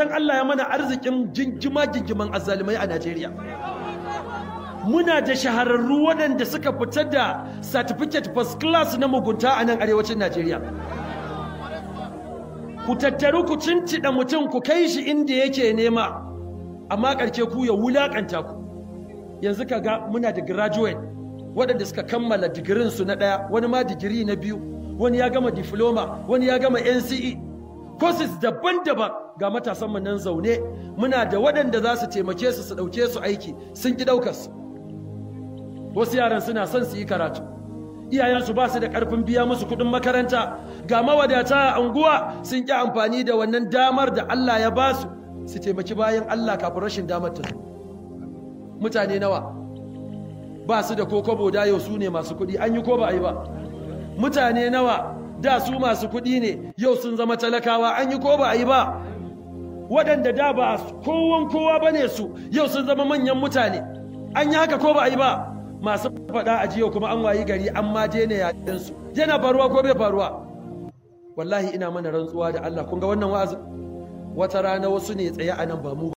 san Allah ya mana arzikin jingima jingiman azzalumai a Najeriya muna da shahararru waɗanda suka fitar da certificate first class na mugunta a nan arewacin Najeriya ku tattaru ku cincida mutum ku kai shi inda yake nema amma ƙarshe ku ya wulaƙanta ku yanzu ka ga muna da graduate waɗanda suka kammala digirinsu na ɗaya wani ma digiri na biyu wani ya gama diploma wani ya gama NCE courses daban-daban ga matasanmu nan zaune muna da waɗanda za su taimake su su ɗauke su aiki sun ki ɗaukar su wasu yaran suna son su yi karatu iyayensu ba su da ƙarfin biya musu kuɗin makaranta ga mawadata a unguwa sun ƙi amfani da wannan damar da Allah ya ba su su taimaki bayan Allah kafin rashin damar ta mutane nawa ba su da kokobo da yau su ne masu kuɗi an yi ko ba a yi ba mutane nawa da su masu kuɗi ne yau sun zama talakawa an yi ko ba a yi ba waɗanda da ba kowan kowa ba ne su yau sun zama manyan mutane an yi haka ko ba a yi ba masu faɗa a jiya kuma an wayi gari an ma je ne yaɗinsu yana faruwa ko bai faruwa wallahi ina mana rantsuwa da Allah kun ga wannan wa'azin wata rana wasu ne tsaye a nan ba mu